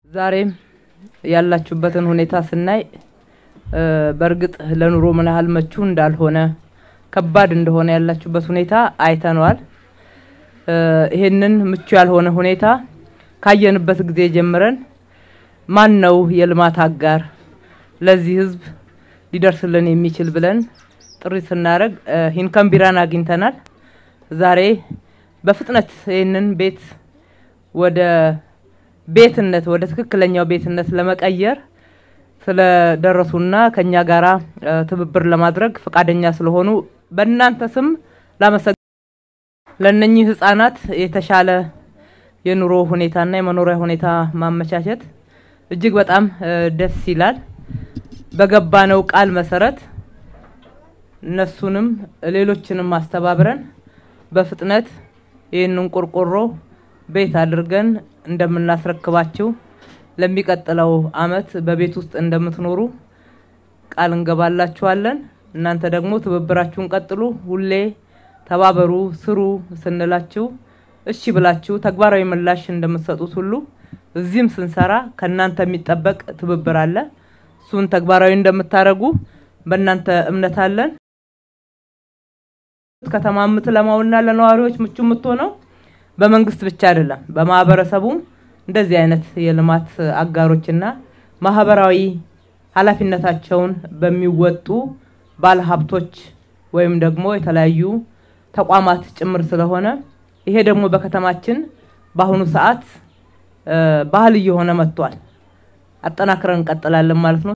ዛሬም ያላችሁበትን ሁኔታ ስናይ በእርግጥ ለኑሮ ምን ያህል መቹ እንዳልሆነ ከባድ እንደሆነ ያላችሁበት ሁኔታ አይተነዋል። ይሄንን ምቹ ያልሆነ ሁኔታ ካየንበት ጊዜ ጀምረን ማን ነው የልማት አጋር ለዚህ ህዝብ ሊደርስልን የሚችል ብለን ጥሪ ስናደርግ ሂንከን ቢራን አግኝተናል። ዛሬ በፍጥነት ይህንን ቤት ወደ ቤትነት ወደ ትክክለኛው ቤትነት ለመቀየር ስለደረሱና ከኛ ጋራ ትብብር ለማድረግ ፈቃደኛ ስለሆኑ በእናንተ ስም ላመሰግ ለእነኚህ ህጻናት የተሻለ የኑሮ ሁኔታና የመኖሪያ ሁኔታ ማመቻቸት እጅግ በጣም ደስ ይላል። በገባነው ቃል መሰረት እነሱንም ሌሎችንም አስተባብረን በፍጥነት ይህንን ቆርቆሮ ቤት አድርገን እንደምናስረክባችሁ ለሚቀጥለው አመት በቤት ውስጥ እንደምትኖሩ ቃል እንገባላችኋለን። እናንተ ደግሞ ትብብራችሁን ቀጥሉ። ሁሌ ተባበሩ፣ ስሩ ስንላችሁ እሺ ብላችሁ ተግባራዊ ምላሽ እንደምትሰጡት ሁሉ እዚህም ስንሰራ ከእናንተ የሚጠበቅ ትብብር አለ። እሱን ተግባራዊ እንደምታደርጉ በእናንተ እምነት አለን። ከተማ የምትለማውና ለነዋሪዎች ምቹ የምትሆነው በመንግስት ብቻ አይደለም፣ በማህበረሰቡም እንደዚህ አይነት የልማት አጋሮችና ማህበራዊ ኃላፊነታቸውን በሚወጡ ባለሀብቶች ወይም ደግሞ የተለያዩ ተቋማት ጭምር ስለሆነ ይሄ ደግሞ በከተማችን በአሁኑ ሰዓት ባህል እየሆነ መጥቷል። አጠናክረን እንቀጥላለን ማለት ነው።